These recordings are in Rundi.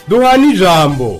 duhana ijambo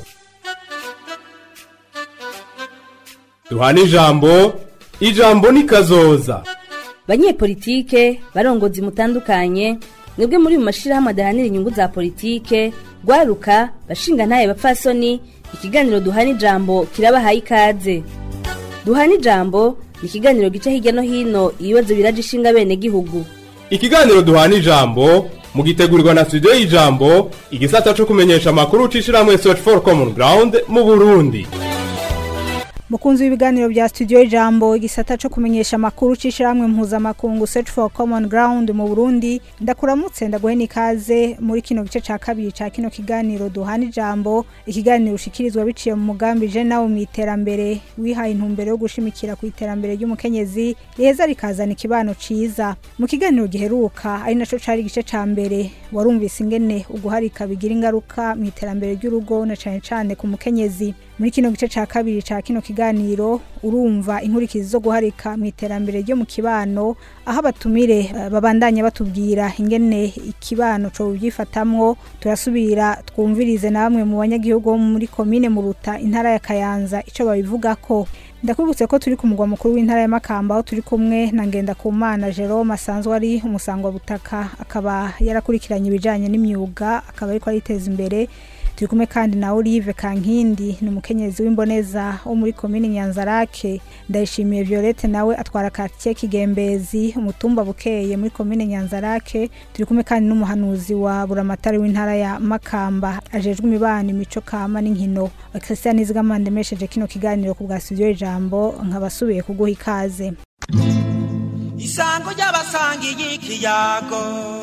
duhana ijambo ijambo ni kazoza banyepolitike barongozi mutandukanye mwebwe muri mu mashirahamwe adahanira inyungu za politike rwaruka bashinga ntaye bapfasoni ikiganiro duhana ijambo kirabahaye ikaze duhana ijambo ni ikiganiro gica hirya no hino ibibazo biraje ishinga bene gihugu ikiganiro duhana ijambo mugitegurirwa na studio y'ijambo igisata co kumenyesha amakuru c'ishirahamwe search for common ground mu burundi mukunzi w'ibiganiro bya studio ijambo igisata co kumenyesha amakuru c'ishiramwe mpuzamakungu search for common ground mu burundi ndakuramutse ndaguhe n'ikaze muri kino gice ca kabiri ca kino kiganiro duhana ijambo ikiganiro ushikirizwa biciye mu mugambi je nawe mu iterambere wihaye intumbero yo gushimikira ku iterambere ry'umukenyezi riheza rikazana ikibano ciza mu kiganiro giheruka ari naco cari igice ca mbere warumvise ingene uguharika bigira ingaruka mu iterambere ry'urugo na cane cane ku mukenyezi muri kino gice ca kabiri ca kino kiganiro urumva inkurikizi zo guharika mu iterambere ryo mu kibano aho abatumire eh, babandanya batubwira ingene ikibano co byifatamwo turasubira twumvirize na bamwe mu banyagihugu bo muri komine muruta intara ya kayanza ico babivugako ndakubutse ko turi ku mugwa mukuru w'intara ya makamba aho turi kumwe na ngendakumana jerome asanzwe ari umusangwa butaka akaba yarakurikiranye ibijanye n'imyuga akaba ariko ariteza imbere turi kumwe kandi na Olive Kankindi ni umukenyezi w'imboneza wo muri komini Nyanzarake ndayishimiye Violette nawe atwara quartier Kigembezi umutumba bukeye muri komine Nyanzarake turi kumwe kandi n'umuhanuzi wa Buramatari w'intara ya Makamba ajejwe imibano imico kama n'inkino Christian Izigamande mesheje kino kiganiro ku bwa studio ijambo nkabasubiye kuguha ikaze isango ry'abasangiye ikiyago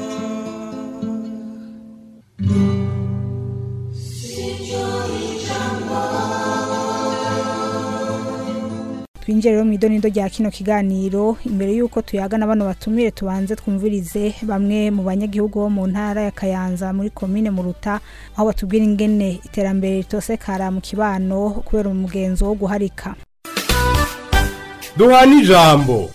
twinjire rero mu idonido rya kino kiganiro imbere y'uko tuyagana bano batumire tubanze twumvirize bamwe mu banyagihugu bo mu ntara ya kayanza muri komine muruta aho batubwira ingene iterambere ritosekara mu kibano kubera umugenzo wo guharika duhana ijambo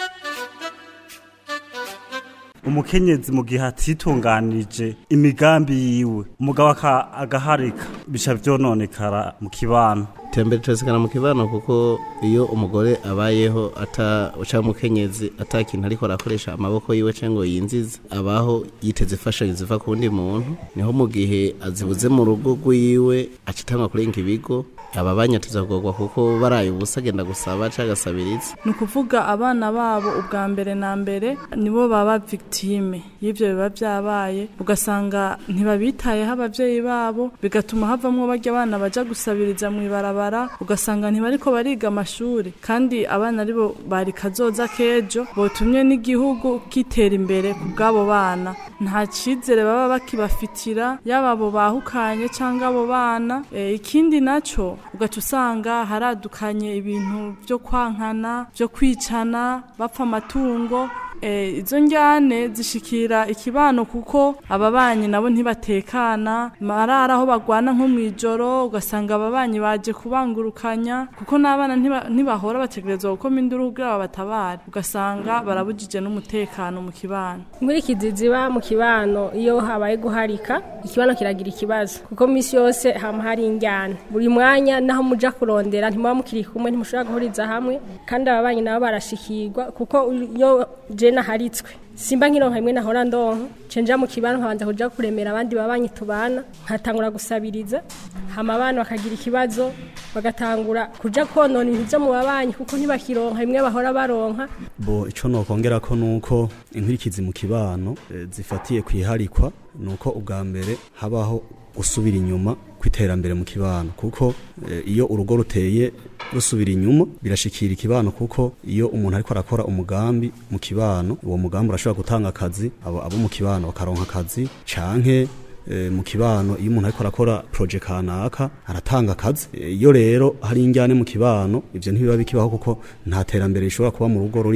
umukenyezi mu gihe atitunganije imigambi yiwe umugabo aka- agaharika bica vyononekara mu kibano iterambere turasekana mu kibano kuko iyo umugore abayeho ata uca umukenyezi ata kintu ariko arakoresha amaboko yiwe canke ngo yinzize abaho yiteze imfashanyo ziva ku wundi muntu niho mu gihe azibuze mu rugo rwiwe acitangwa kurenga ibigo ababanya tuzagorwa kuko baraye ubusa agenda gusaba canke agasabiriza ni ukuvuga abana babo ubwa mbere na mbere nibo baba victime y'ibyo biba byabaye ugasanga ntibabitayeho ababyeyi babo bigatuma havamwo barya abana baja gusabiriza mu ibarabara ugasanga ntibariko bariga amashuri kandi abana aribo bari kazoza k'ejo botumye n'igihugu kitera imbere ku bw'abo bana nta cyizere baba bakibafitira yaba abo bahukanye cyangwa abo bana e, ikindi naco ugaca usanga haradukanye ibintu byo kwankana byo kwicana bapfa amatungo Eh, izo njyane zishikira ikibano kuko ababanyi nabo ntibatekana marara aho bagwana nko mu ijoro ugasanga ababanyi baje kubangurukanya kuko n'abana ntiba- ntibahora bategerezwa gukoma induru kugira babatabare ugasanga barabujije n'umutekano mu kibano inkurikizi ziba mu kibano iyo habaye guharika ikibano kiragira ikibazo kuko minsi yose hama hari injyana buri mwanya naho muja kurondera ntimuba mukiri kumwe ntimushobora guhuriza hamwe kandi ababanyi nabo barashikirwa kuko iyo je naharitswe simba nkironka imwe nahora ndonka cenja mu kibano nkabanza kuja kuremera abandi babanyi tubana nkatangura gusabiriza hama abana bakagira ikibazo bagatangura kuja konona ibintu vyo mu babanyi kuko ntibakironka imwe bahora baronka bo ico nokongera ko nuko inkurikizi mu kibano eh, zifatiye kwiharikwa nuko ubwa mbere habaho gusubira inyuma kw'iterambere mu kibano kuko eh, iyo urugo ruteye rusubira inyuma birashikira ikibano kuko iyo umuntu ariko arakora umugambi mu kibano uwo mugambi urashobora gutanga akazi abo, abo mu kibano bakaronka akazi canke eh, mu kibano iyo umuntu ariko arakora proje kanaka aratanga akazi Eh, iyo rero hari injyane mu kibano ivyo ntibiba bikibaho kuko nta terambere rishobora kuba mu rugo rurimwo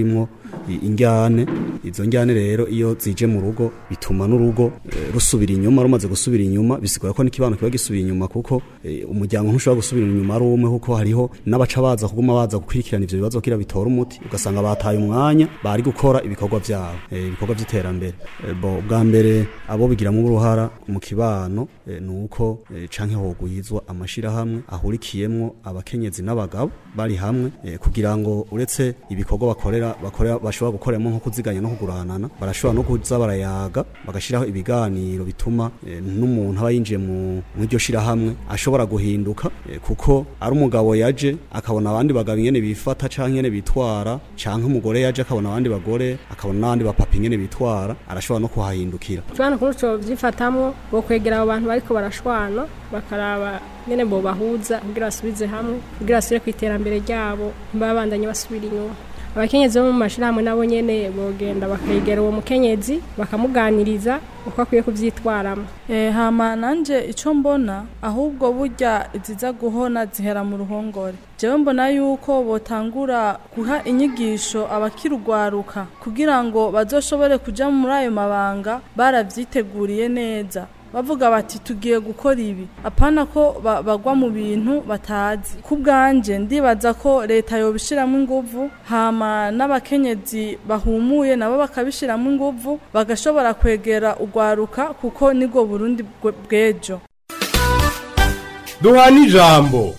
i- injyane izo njyane rero iyo zije mu rugo bituma n'urugo eh, rusubira inyuma rumaze gusubira inyuma bisigura ko n'ikibano kiba gisubiye inyuma kuko eh, umuryango ntushobora gusubira inyuma ari umwe kuko hariho n'abaca baza kuguma baza gukurikirana ivyo bibazo kugira bitora umuti ugasanga bataye umwanya bari gukora ibikorwa vyabo eh, ibikorwa vy'iterambere Eh, bo bwa mbere abo bigiramwo uruhara mu kibano eh, nuko eh, canke hogwizwa amashirahamwe ahurikiyemwo abakenyezi n'abagabo bari hamwe eh, kugira ngo uretse ibikorwa bakorera bakorera bashobora gukoreramo nko kuziganya no kuguranana barashobora no kuza barayaga bagashiraho ibiganiro bituma eh, n'umuntu aba yinjiye mu mu iryo shirahamwe ashobora guhinduka eh, kuko ari umugabo yaje akabona abandi bagabo ingene bifata canke ingene bitwara canke umugore yaje akabona abandi bagore akabona n'abandi bapapa ingene bitwara arashobora no kuhahindukira Tubana kuri uco vyifatamwo bo kwegera abo bantu bariko barashwana bakaraba nyene bo bahuza kugira basubize hamwe kugira basubire ku iterambere ryabo ntibabandanye basubira inyuma abakenyezi bo mu mashirahamwe nabo nyene bogenda bakegera uwo mukenyezi bakamuganiriza uko akwiye kuvyitwaramo Eh, hama nanje ico mbona ahubwo burya iziza guhona zihera mu ruhongore jewe mbona yuko botangura guha inyigisho abakirugwaruka kugira ngo bazoshobore kuja muri ayo mabanga baravyiteguriye neza bavuga bati tugiye gukora ibi apana ko ba- bagwa mu bintu batazi ku bwanje ndibaza ko leta yobishiramo inguvu hama n'abakenyezi bahumuye nabo bakabishiramo inguvu bagashobora kwegera urwaruka kuko nibwo burundi bwe- bw'ejo duhana ijambo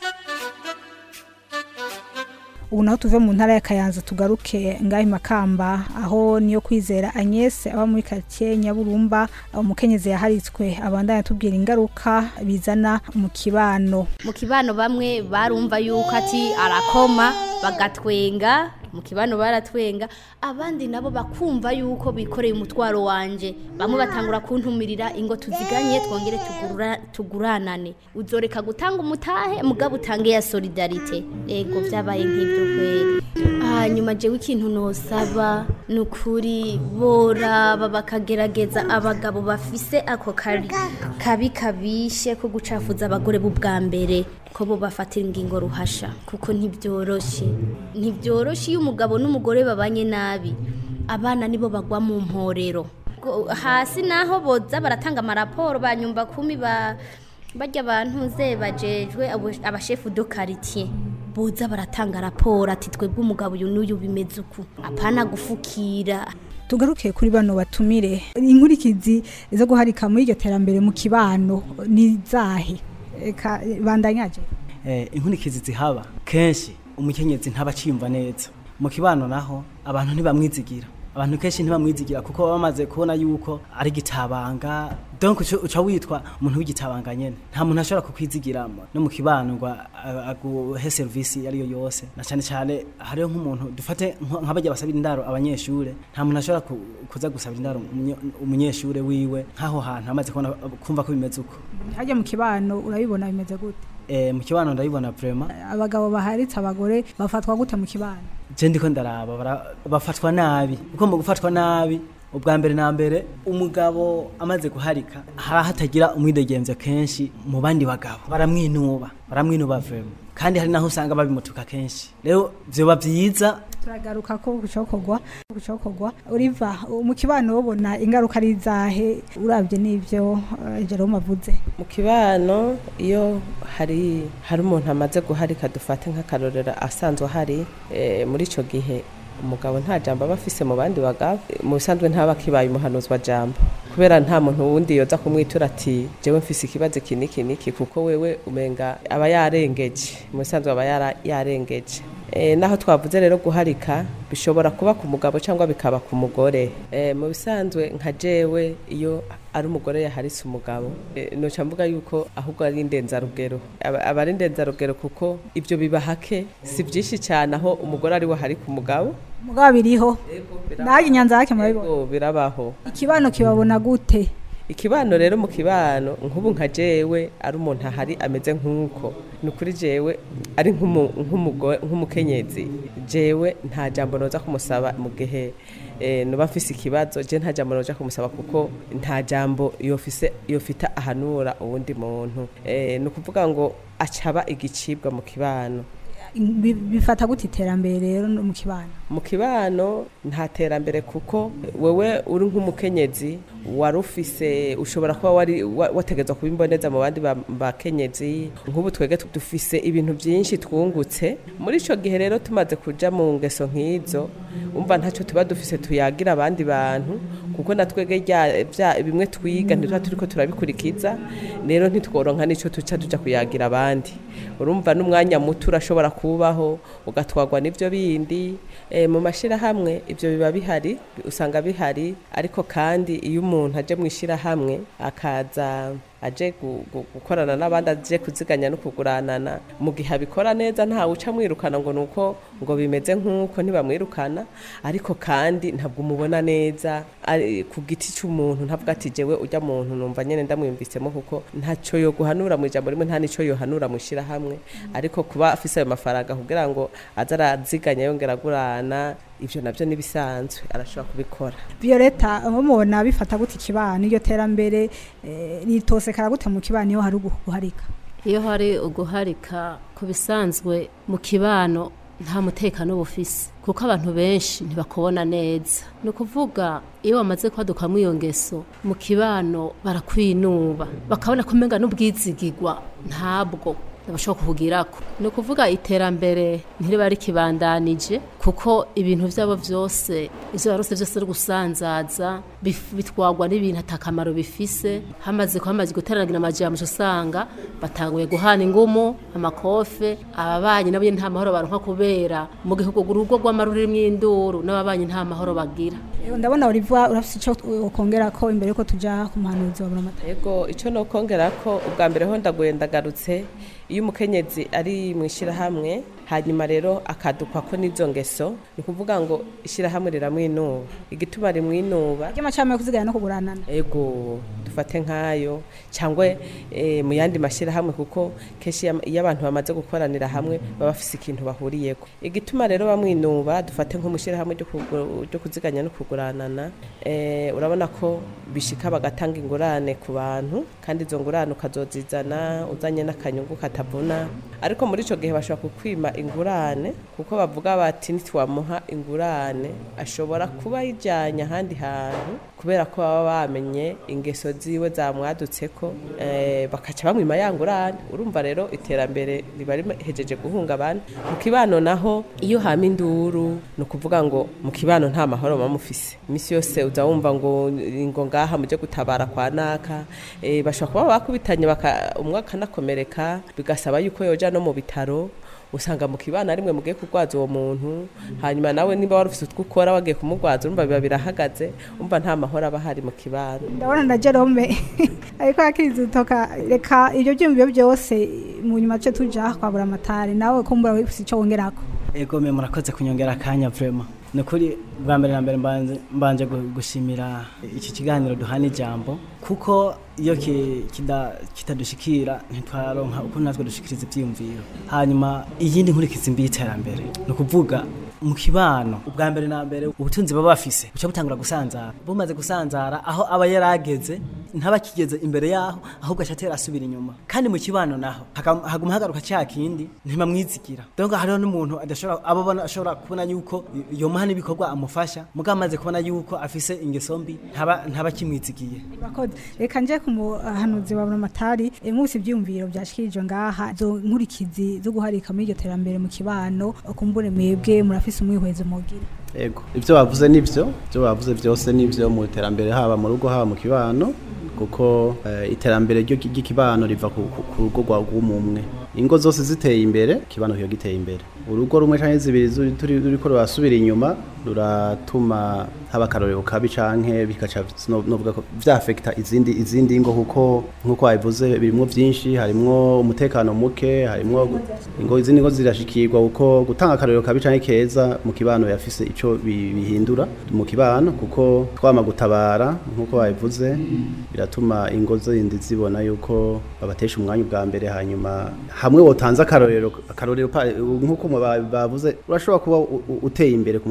ubu naho tuve mu ntara ya kayanza tugaruke ngaho makamba aho niyo kwizera Agnes aba muri karitsiye nyaburumba umukenyezi yaharitswe abandanya atubwira ingaruka bizana mu kibano mu kibano bamwe barumva yuko ati arakoma bagatwenga mu kibano baratwenga abandi nabo bakumva yuko bikoreye umutwaro wanje bamwe batangura kuntumirira ingo tuziganye twongere tugurura- tuguranane uzoreka gutanga umutahe mugabo utange ya solidarite ego vyabaye nk'ibyo kweri hanyuma jewe ikintu nosaba ni ukuri boraba bakagerageza abagabo bafise ako kari kabi kabishe ko gucafuza abagore b'ubwa mbere ko bo bafatira ingingo ruhasha kuko ntibyoroshe ntibyoroshe iyo umugabo n'umugore babanye nabi abana nibo bagwa mu mporero Go- hasi naho boza baratanga amaraporo banyumba kumi ba barya abantu ze bajejwe abo- abashefu do quartier boza baratanga raporo ati twebwe umugabo uyu n'uyu bimeze uku apana gufukira tugaruke kuri bano batumire inkurikizi zo guharika muri iryo terambere mu kibano ni zahe Eka, bandanyaje eh, inkurikizi zihaba kenshi umukenyezi ntaba aciyumva neza mu kibano naho abantu ntibamwizigira abantu kenshi ntibamwizigira kuko baba bamaze kubona yuko ari gitabanga donc uca- uca witwa umuntu w'igitabanga nyene nta muntu ashobora kukwizigiramo no mu kibano ngo a- aguhe serivisi iyo ariyo yose na cyane cyane hariho nk'umuntu dufate nko- nk'abajya basabira indaro abanyeshure nta muntu ashobora ku- kuza gusabira indaro umunye- umunyeshure wiwe nk'aho hantu amaze kubona kumva ko bimeze uko hajya mu kibano urabibona bimeze gute eh, mu kibano ndabibona vraiment abagabo baharitse abagore bafatwa gute mu kibano je ndiko ndaraba bara- bafatwa nabi kuko mu gufatwa nabi ubwa mbere na mbere umugabo amaze guharika hari hatagira umwidegemvyo kenshi mu bandi bagabo baramwinuba baramwinuba vraiment kandi hari naho usanga babimutuka kenshi rero vyoba vyiza turagaruka ko gucokorwa gucokorwa uriva mu kibano ubona ingaruka ari zahe urabye n'ibyo eh, Jerome avuze mu kibano iyo hari hari umuntu amaze guharika dufate nk'akarorero asanzwe ahari eh, muri icyo gihe umugabo nta jambo aba afise mu bandi bagabo Eh, mu bisanzwe ntaba kibaye umuhanuzwa jambo kubera nta muntu wundi yoza kumwitura ati jewe mfise ikibazo iki niki niki kuko wewe umenga aba yarengeje mu bisanzwe aba yara- yarengeje Eh, naho twavuze rero guharika bishobora kuba ku mugabo cyangwa bikaba ku mugore Eh, mu bisanzwe nka jewe iyo ari umugore yaharitse umugabo eh, noca mvuga yuko ahubwo ari indenzarugero aba aba ari indenzarugero kuko ibyo biba hake si byinshi cyane aho umugore ari we harika umugabo mugabo biriho naje inyanza yake murabibona Ego, birabaho ikibano kibabona gute ikibano rero mu kibano nk'ubu nka jewe ari umuntu ahari ameze nk'uko ni ukuri jewe ari nk'umu- nk'umugo- nk'umukenyezi jewe nta jambo noza kumusaba mu gihe eh, noba mfise ikibazo je nta jambo noja kumusaba kuko nta jambo yofise yofita ahanura uwundi muntu Eh, ni ukuvuga ngo acaba igicibwa mu kibano Bi- bifata gute iterambere rero no mu kibano mu kibano nta terambere kuko wewe uri nk'umukenyezi wari ufise ushobora kuba wari wa- wategetswe kuba imboneza mu bandi ba- bakenyezi nk'ubu twege dufise ibintu byinshi twungutse muri ico gihe rero tumaze kuja mu ngeso nk'izo umva ntacyo tuba dufise tuyagira abandi bantu kuko na twege rya- vya- bimwe twiga ntituba turiko turabikurikiza rero ntitworonka n'ico tuca tuja kuyagira abandi urumva n'umwanya muto urashobora kubaho ugatwagwa n'ibyo bindi e, mu mashyirahamwe ibyo biba bihari usanga bihari ariko kandi iyo umuntu aje mu ishyirahamwe akaza aje gu- gu- gukorana n'abandi aje kuziganya no kuguranana mu gihe abikora neza ntawe uca mwirukana ngo nuko ngo bimeze nk'uko ntibamwirukana ariko kandi ntabwo umubona neza ari ku giti cy'umuntu ntabwo ati jewe ujya muntu numva nyene ndamwumvisemo kuko ntacyo yo guhanura mu ijambo rimwe nta nico yohanura mu ishyirahamwe ariko kuba afise ayo mafaranga kugira ngo aze araziganya yongera agurana ivyo navyo nibisanzwe arashobora kubikora Violeta mubona bifata gute ikibano iryo terambere eh, ritosekara gute mu kibano iyo hari uguharika iyo hari uguharika ku bisanzwe mu kibano nta mutekano bufise kuko abantu benshi ntibakubona neza ni ukuvuga iyo wamaze kwadukamwo iyo ngeso mu kibano barakwinuba bakabona kumenga n'ubwizigigwa ntabwo bashobora kuhugirako ni ukuvuga iterambere ntiriba rikibandanije kuko ibintu byabo byose ivyo barose byose ari gusanzaza bif- bitwagwa n'ibintu atakamaro bifise hamaze kuhamaze guteranagira amajambo uca usanga batanguye guhana ingumu amakofe ababanyi nabo nyene nta mahoro baronka kubera mu gihugu urugo rw'ama rurimwo induru n'ababanyi nta mahoro bagira Eh, ndabona Olivier urafise ico ukongera ko imbere yuko tuja ku muhanuzi wa Buramata Ego ico no kongera ko ubwa mbere ho ndaguye ndagarutse iyo umukenyezi ari mu ishyirahamwe hanyuma rero akadukwa ko n'izo ngeso ni ukuvuga ngo ishyirahamwe riramwinuba igituma rimwinuba ry'amacame yo kuziganya no kuguranana ego dufate nk'ayo cyangwa eh, mu yandi mashyirahamwe kuko kenshi iyo- iyo abantu bamaze gukoranira hamwe baba bafise ikintu bahuriyeko igituma rero bamwinuba dufate nko mu ishyirahamwe ryo kugu- ryo kuziganya no kuguranana eh, urabona ko bishika bagatanga ingurane ku bantu kandi izo ngurane ukazozizana uzanye n'akanyungu katavuna ariko muri ico gihe bashobora kukwima ingurane kuko bavuga bati nitwamuha ingurane ashobora kuba yijanye ahandi hantu kubera ko baba bamenye ingeso ziwe zamwadutseko eh, bakaca bamwima ya ngurane urumva rero iterambere riba rihejeje guhungabana mu kibano naho iyo hama induru ni ukuvuga ngo mu kibano nta mahoro muba mufise iminsi yose uza wumva ngo ngo ngaha muje gutabara kwa naka eh, bashobora kuba bakubitanye baka- umwe akanakomereka bigasaba yuko yoja no mu bitaro usanga mu kibana rimwe mugiye kurwaza uwo muntu hanyuma nawe niba wari ufite utwo ukora wagiye kumurwaza urumva biba birahagaze umva nta mahoro aba ahari mu kibana ndabona na Jerome ariko yakiriza utoka reka ibyo byumviro byose mu nyuma cyo tuja kwa Buramatari nawe kumbura wifise ico wongerako ego me murakoze kunyongera akanya vrema ni ukuri bwa mbere na mbere mbanje- mbanje gu- gushimira iki kiganiro duhana ijambo kuko iyo ki- kida- kitadushikira ntitwaronka uko natwe dushikiriza ivyiyumviro hanyuma iyindi nkurikizi mbi y'iterambere ni ukuvuga mu kibano ubwa mbere na mbere ubutunzi baba bafise buca butangura gusanzara bumaze gusanzara aho aba yarageze ntaba kigeze imbere yaho ahubwo acatera asubira inyuma kandi mu kibano naho haka- haguma hagaruka cya kindi ntibamwizigira donc hariho n'umuntu adashobora aba abona ashobora kubona yuko yomuha n'ibikorwa amufasha mugabo amaze kubona yuko afise ingeso mbi ntaba ntaba kimwizigiye Urakoze. reka nje ku muhanuzi wa Buramatari eh, mwese ivyumviro byashikirijwe ngaha zo nkurikizi zo guharika muri iryo terambere mu kibano kumbure mwebwe murafise umwihwezo mugira Ego, ivyo bavuze nivyo, ivyo bavuze vyose nivyo mu iterambere haba mu rugo haba mu kibano kuko eh, iterambere ryo ry'ikibano riva ku ku- ku rugo rwa rw'umumwe. Ingo zose ziteye imbere, kibano kiba giteye imbere. Urugo rumwe canke zibiri zuri- turi ruriko rurasubira inyuma ruratuma haba akarorero kabi canke bikaca no- novuga ko vyafekta izindi izindi ngo kuko nkuko wabivuze birimwo vyinshi harimwo umutekano muke harimwo gu- ingo izindi ngo zirashikirwa kuko gutanga akarorero kabi canke keza mu kibano yafise ico bi- bihindura mu kibano kuko twama gutabara nkuko wabivuze biratuma ingo zindi zibona yuko babatesha umwanya ubwa mbere hanyuma hamwe wotanze akarorero akarorero pa- nkuko mu ba- bavuze urashobora kuba u- u- uteye imbere ku mu kibano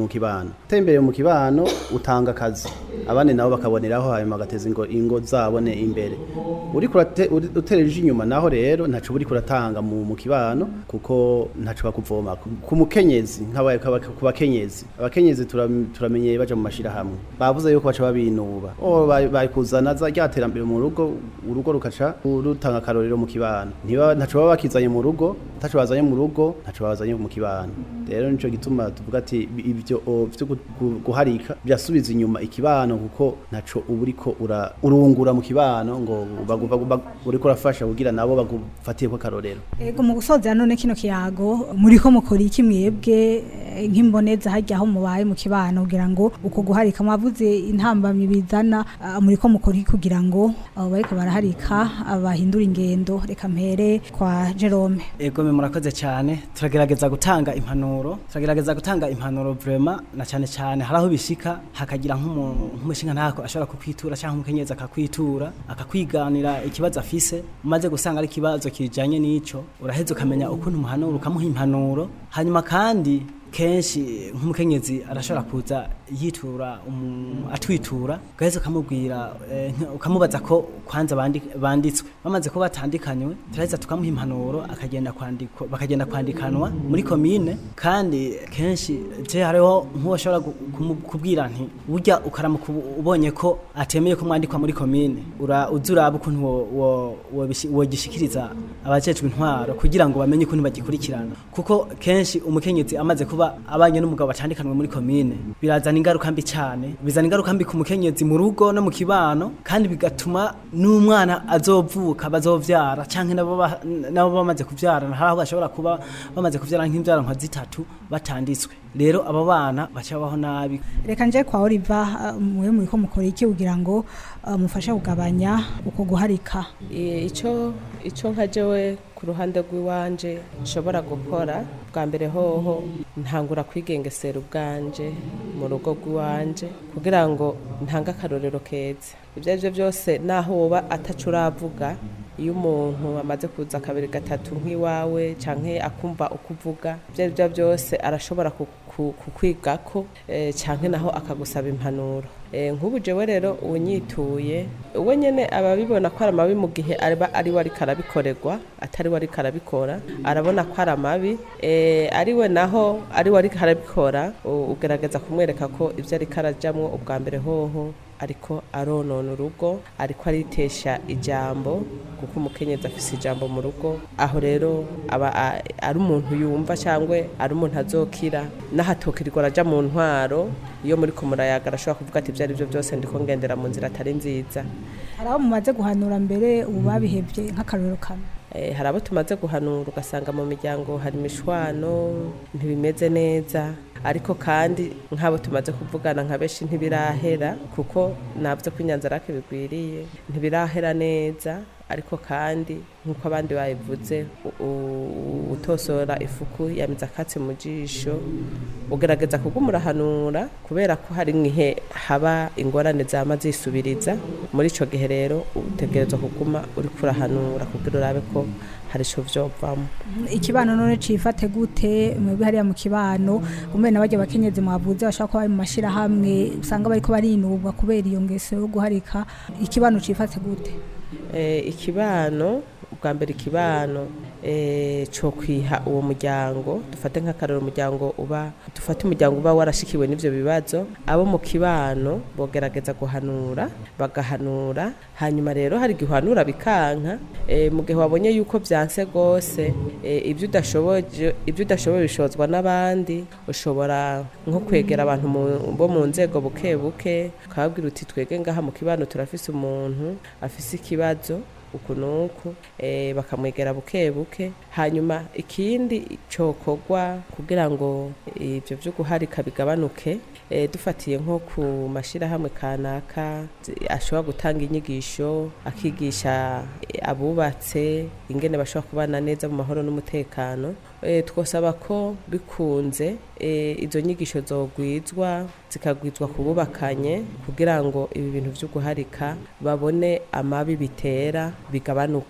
kibano uteye imbere mu kibano utanga akazi abandi nabo bakaboneraho hanyuma bagateza ingo, ingo zabo ne imbere uri kurate uri- utereje inyuma naho rero ntaco uri kuratanga mu, mu kibano kuko ntaco bakuvoma ku ku mukenyezi nk'abaye ku bakenyezi abakenyezi turam- turamenyeye baja mu mashira hamwe bavuze yuko baca babinuba o bari bari kuzana za ryaterambere mu rugo urugo rukaca rutanga akarorero mu kibano ntiba ntaco baba bakizanye mu rugo ntaco bazanye mu rugo ntaco bazanye mu kibano rero nico gituma tuvuga ati bi- ibyo o, vyo gu- gu- guharika byasubiza inyuma ikibano kuko ntaco uba uriko ura- urungura mu kibano ngo bagu- bagu- bagu- uriko urafasha kugira nabo bagufatiye ko akarorero Ego mu gusoza none kino kiyago muriko mukora iki mwebwe eh, nk'imboneza hajya aho mubaye mu kibano kugira ngo uko guharika mwavuze intambamyi bizana ah, muriko mukora iki kugira ngo abo bariko baraharika ah, bahindura ingendo reka mpere kwa Jerome Ego me murakoze cyane turagerageza gutanga impanuro turagerageza gutanga impanuro vraiment na cyane cyane haraho bishika hakagira nk'umuntu nk'umushinga ntako ashobora kukwitura cyangwa umukenyezi akakwitura akakwiganira ikibazo afise umaze gusanga ari ikibazo kijanye n'ico uraheza ukamenya ukuntu umuhanura ukamuha impanuro hanyuma kandi kenshi nk'umukenyezi arashobora kuza yitura umu- atwitura ugaheza ukamubwira eh, nk- ukamubaza ko kwanza bandi- banditswe bamaze kuba batandikanywe turaheza tukamuha impanuro akagenda kwandikwa bakagenda kwandikanwa muri komine kandi kenshi je hariho nk'uwashobora gu- kumu- kubwira nti burya ukaramuka ubu- ubonye ko atemeye ko mwandikwa muri komine ura uza uraba ukuntu wo- wo- wobishi- wogishikiriza abajejwe intwaro kugira ngo bamenye ukuntu bagikurikirana kuko kenshi umukenyezi amaze kuba abanye n'umugabo batandikanwe muri komine birazana ingaruka mbi cyane bizana ingaruka mbi ku mukenyezi mu rugo no mu kibano kandi bigatuma n'umwana azovuka bazovyara canke nabo ba- nabo bamaze kuvyara hari aho bashobora kuba bamaze kuvyara nk'imvyaro nka zitatu batanditswe rero abo bana baca babaho nabi reka nje kwa Oliver ah, mwe muriko mukora iki kugira ngo ah, mufashe kugabanya uko guharika I- ico ico nka jewe ku ruhande rw'iwanje nshobora gukora bwa mbere hoho ntangura kwigengesera ubwanje mu rugo rw'iwanje kugira ngo ntange akarorero keza ibyo ari byo byose naho woba ataco uravuga iyo umuntu amaze kuza kabiri gatatu nk'iwawe canke akumva uko uvuga ibyo ari byo byose arashobora ku- ku- kukwigako eh, canke naho akagusaba impanuro Eh, nk'ubu jewe rero unyituye we nyene aba abibona ko ari amabi mu gihe aba ari we ariko arabikorerwa atari we ariko arabikora arabona ko ari amabi eh, ari we naho ari we ariko arabikora u- ugerageza kumwereka ko ibyo ariko arajamwo ubwa mbere hoho ariko aronona urugo ariko aritesha ijambo kuko umukenyezi afise ijambo mu rugo aho rero aba a- ari umuntu yumva cyangwa ari umuntu azokira n'ahatokirirwa araja mu ntwaro iyo muri ko murayaga arashobora kuvuga ati ibyo ari byo byose ndiko ngendera mu nzira atari nziza hari abo mumaze guhanura mbere ubu babihevye nk'akarorero kamwe Eh, hari abo tumaze guhanura ugasanga mu miryango hari imishwano ntibimeze neza ariko kandi nk'abo tumaze kuvugana nka benshi ntibirahera kuko nabyo ko inyanzarake bigwiriye ntibirahera neza ariko kandi nk'uko abandi babivuze u- u- utosora ifuku yamize akatsi mu jisho ugerageza kugumurahanura kubera ko hari nk'ihe haba ingorane zama zisubiriza muri ico gihe rero utegerezwa kuguma uri kurahanura kugira urabe ko hari ico vyovamo ikibano none cifate gute mwebwe hariya mu kibano umwe n'abajya bakenyezi mwavuze bashaka ko bari mu mashirahamwe usanga bariko barinubwa kubera iyo ngeso yo guharika ikibano cifate gute eh, ikibano ubwa mbere ikibano eh, co kwiha uwo muryango dufate nk'akarero umuryango uba dufate umuryango uba warashikiwe n'ivyo bibazo abo mu kibano bogerageza guhanura bagahanura hanyuma rero hari igihe uhanura bikanka eh, mu gihe wabonye yuko vyanse gose eh, ibyo udashoboje ibyo udashoboye bishozwa n'abandi ushobora nko kwegera abantu mu- bo mu nzego buke buke ukababwira uti twege ngaha mu kibano turafise umuntu afise ikibazo uku nuku eh, bakamwegera buke buke hanyuma ikindi cokorwa kugira ngo ibyo byo guharika bigabanuke eh, dufatiye nko ku mashirahamwe kanaka zi- ashobora gutanga inyigisho akigisha eh, abubatse ingene bashobora kubana neza mu mahoro n'umutekano eh, twosaba ko bikunze eh, izo nyigisho zogwizwa zikagwizwa ku bubakanye kugira ngo ibi bintu byo guharika babone amabi bitera bigabanuke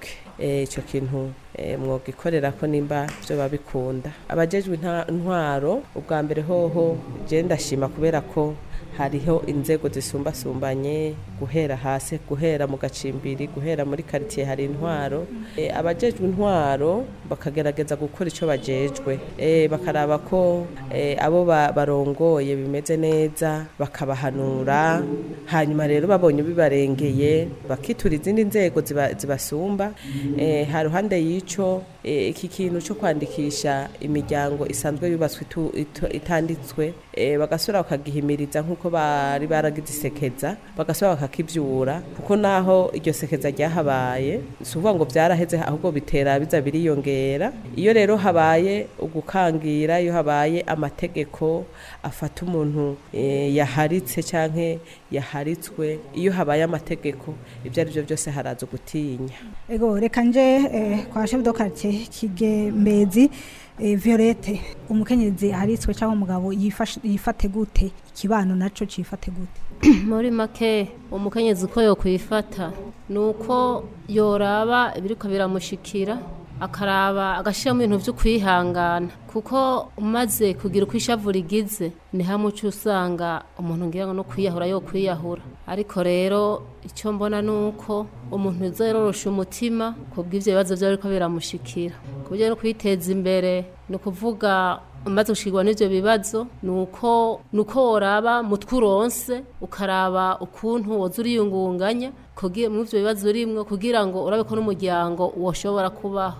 eh, ico kintu eh, mwogikorera ko nimba byo babikunda abajejwe inta- intwaro ubwa mbere hoho je ndashima kubera ko hariho inzego zisumbasumbanye guhera hasi guhera mu gacimbiri guhera muri quartier hari intwaro e, abajejwe intwaro bakagerageza gukora ico bajejwe e, bakaraba ko e, abo ba- barongoye bimeze neza bakabahanura hanyuma rero babonye bibarengeye bakitura izindi nzego ziba- zibasumba e, ha ruhande y'ico e, iki kintu cyo kwandikisha imiryango isanzwe yubatswe itu- itu- itanditswe e, bagasubira bakagihimiriza nk'uko bari baragize isekeza bagasubira bakakivyura kuko naho iryo sekeza ryahabaye si ukuvuga ngo byaraheze ahubwo bitera biza biriyongera iyo rero habaye ugukangira iyo habaye amategeko afata umuntu e, yaharitse canke yaharitswe iyo habaye amategeko ibyo ari byo byose haraza gutinya ego reka nje eh, kwa chef de quartier kigembezi eh, Violette umukenyezi haritswe cyangwa umugabo yifashe- yifate gute ikibano naco cifate gute muri make umukenyezi uko yokwifata ni uko yoraba ibiriko biramushikira akaraba agashyiramo ibintu byo kwihangana kuko umaze kugira uko ishavu rigize ni hamwe uca usanga umuntu ngira ngo no kwiyahura yo kwiyahura ariko rero icyo mbona ni uko umuntu yorosha umutima ku bw'ibyo bibazo byaba biriko biramushikira ku buryo no kwiteza imbere ni ukuvuga umaze gushirwa n'ivyo bibazo nuko nuko woraba mutwe uronse ukaraba ukuntu woza uriyungunganya kugira mu ivyo bibazo urimwo kugira ngo urabe ko n'umuryango woshobora kubaho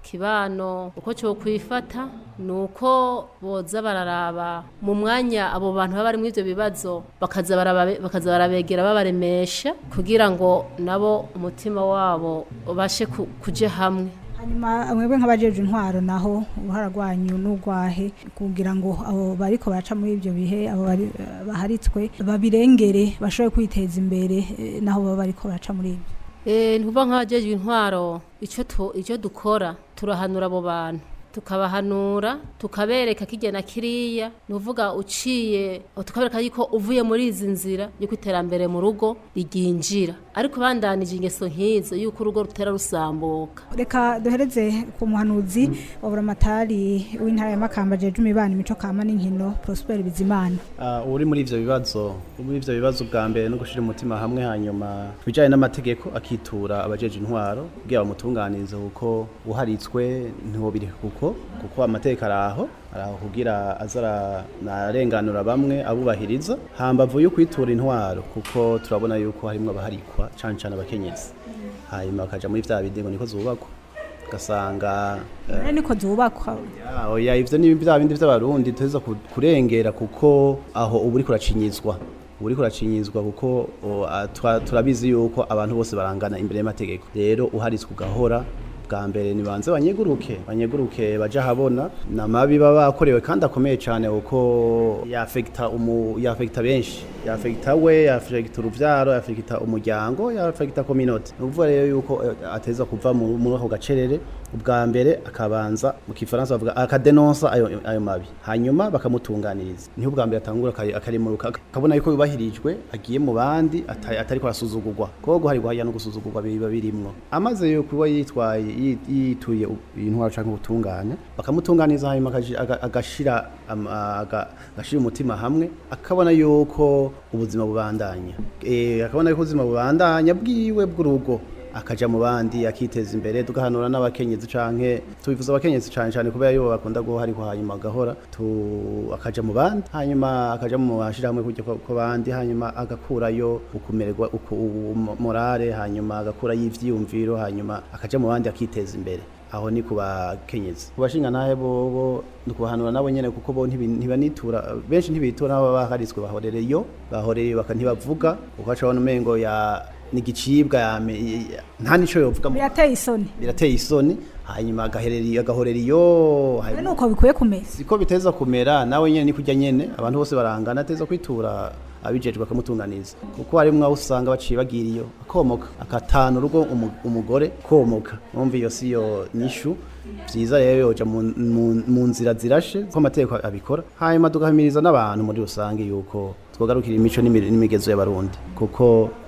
kibano uko cyo kwifata nuko boza bararaba mu mwanya abo bantu baba bari mu ivyo bibazo bakaza barababe- bakaza barabegera babaremesha kugira ngo nabo umutima wabo ubashe ku- kuja hamwe hanyuma mwebwe nk'abajeje intwaro naho uruhara rwanyu n'urwahe kugira ngo abo bariko baraca muri ibyo bihe abo bari- baharitswe babirengere bashobore kwiteza imbere eh, naho baba bariko baraca muri ibyo Eh, ntuva nk'abajejwe intwaro icyo tu- icyo dukora turahanura abo bantu tukabahanura tukabereka kijya na kiriya ni uvuga uciye tukabereka yuko uvuye muri izi nzira yuko iterambere mu rugo riginjira ariko bandanije ingeso nk'izo yuko urugo rutera rusambuka reka duhereze ku muhanuzi wa buramatari w'intara ya makamba jeje imibano imico kama n'inkino prosper bizimana Ah, uri muri ivyo bibazo uri muri ivyo bibazo bwa mbere no gushira umutima hamwe hanyuma bijanye n'amategeko akitura abajeje intwaro kugira bamutunganirize kuko uharitswe ntibobiri kuko kuko amategeko araho araho kugira azara narenganura bamwe abubahiriza hambavu yo kwitura intwaro kuko turabona yuko harimwo abaharikwa cane cane abakenyezi hanyuma bakaja muri vya bindi ngo niko zubakwa ugasanga eh, rero niko zubakwa Ya, oya ivyo ni bya bindi vy'abarundi tuza kurengera kuko aho ubu uriko uracinyizwa ubu uriko uracinyizwa kuko o, a, twa- turabizi yuko abantu bose barangana imbere y'amategeko rero uharitswe ugahora bwa mbere nibanze banyeguruke banyeguruke baje ahabona namabi baba bakorewe kandi akomeye cyane kuko yafekta umu yafekta benshi yafekta we yafekta uruvyaro yafekta umuryango yafekta community nuvuga rero yuko eh, ateza kuva mu- muri ako gacerere ubwa mbere akabanza mu kifaransa bavuga akadenonsa ayo, ayo mabi hanyuma bakamutunganiriza niho ubwa mbere atangura akari- akarimuruka akabona yuko yubahirijwe agiye mu bandi ata- atariko arasuzugurwa kuko guharirwa hariya no gusuzugurwa biba birimwo amaze yo kuba yitwaye yi- yituye u- intwaro canke ubutungane bakamutunganiza hanyuma akaji- aga- agashira am- aga- agashira umutima hamwe akabona yuko ubuzima bubandanya Eh, akabona yuko ubuzima bubandanya bwiwe bw'urugo akaja mu bandi akiteza imbere tugahanura n'abakenyezi canke tubivuza abakenyezi cane cane kubera yo bakunda guho ariko hanyuma agahora tu akaja mu bandi hanyuma akaja mu ashirahamwe kujya ko bandi hanyuma agakurayo ukumererwa uku u- morale hanyuma agakurayo ivyiyumviro hanyuma akaja mu bandi akiteza imbere aho ni ku bakenyezi ku bashinga ntahe bobo ni kubahanura nabo nyene kuko bo ntibi- ntibanitura benshi ntibitura nabo baharitswe bahorereyo bahorereyo baka ntibavuga ukaca abona umengo ya nigicibwa yame ya- nta nico yovuga mu- birateye isoni birateye isoni hanyuma agaherera agahorera iyo rero nuko bikwiye kumeza siko biteza kumera nawe nyene ni kurya nyene abantu bose barangana ateza kwitura abijejwe bakamutunganiza kuko harimwo aho usanga baciye bagira iyo akomoka akatana urugo umu- umugore komoka numva iyo si yo nyishu vyiza rero yoja mu- mu- mu nzira zirashe ko amategeko abikora hanyuma tugahamiriza n'abantu muri rusange yuko twogarukira imico n'imi- n'imigezo y'abarundi kuko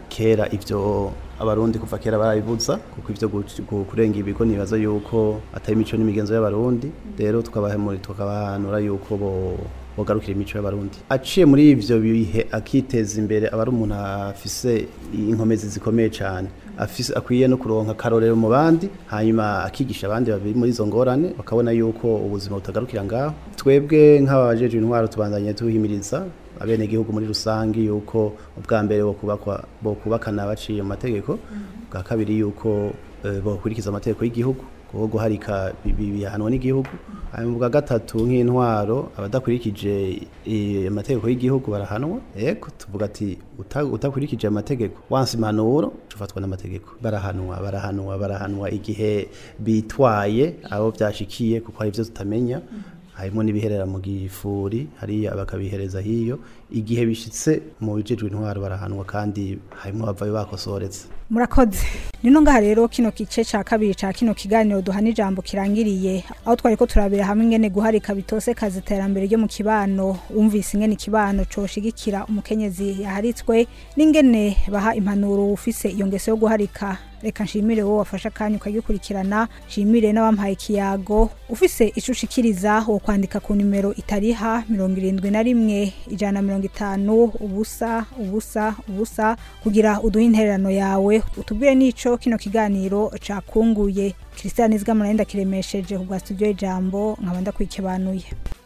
kera ivyo abarundi kuva kera barabibuza kuko ivyo gu- gu- kurenga ibigo nibaza yuko atari imico n'imigenzo y'abarundi rero tukabahemura tukabahanura yuko bo bogarukira imico y'abarundi aciye muri ivyo bihe akiteza imbere aba ari umuntu afise inkomezi zikomeye cyane afise akwiye no kuronka karorero mu bandi hanyuma akigisha abandi babiri muri izo ngorane bakabona yuko ubuzima butagarukira ngaho twebwe nk'abajejwe intwaro tubandanye tuhimiriza abenegihugu muri rusange yuko ubwa mbere bokubakwa bokubakana baciye mu mategeko bwa kabiri yuko eh, bokurikiza amategeko y'igihugu kuko guharika bi- bi- bihanwa n'igihugu hanyuma bwa gatatu nk'intwaro abadakurikije eh, amategeko y'igihugu barahanwa yego tuvuga ati uta- utakurikije amategeko wansi impanuro ufatwa n'amategeko barahanwa barahanwa barahanwa igihe bitwaye abo byashikiye kuko hari ibyo tutamenya harimo n'ibiherera mu gifuri hariya bakabihereza hiyo igihe bishitse mu bijejwe intwaro barahanwa kandi harimo abavayo bakosoretse murakoze nino ngaha rero kino gice ca kabiri ca kino kiganiro duhana ijambo kirangiriye aho twari ko turabira hamwe ingene guharika bitose kazi iterambere ryo mu kibano wumvise ingene ikibano coshigikira umukenyezi yaharitswe n'ingene baha impanuro ufise iyo ngeso yo guharika reka nshimire wowe wafashe akanya ukagikurikirana nshimire n'abampaye ikiyago ufise ico ushikiriza wo kwandika ku nimero itariha mirongo irindwi na rimwe ijana na mirongo itanu ubusa ubusa ubusa kugira uduhe intererano yawe utubwire n'ico kino kiganiro cakunguye christian izgamana yenda kiremesheje ku bwa studio y'ijambo nkaba ndakwikebanuye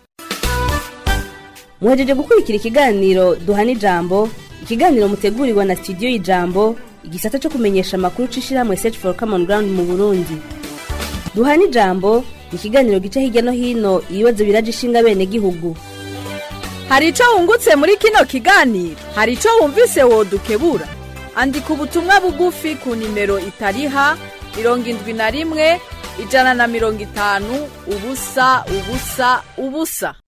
muhejeje gukurikira ikiganiro duhana ijambo ikiganiro mutegurirwa na studio y'ijambo igisata cyo kumenyesha amakuru c'ishirahamwe search for common ground mu burundi duhana ijambo ni ikiganiro gica hirya no hino ibibazo biraje ishinga bene gihugu hari ico wungutse muri kino kiganiro hari ico wumvise wodukebura andika ubutumwa bugufi ku nimero itariha mirongo indwi na rimwe ijana na mirongo itanu ubusa ubusa ubusa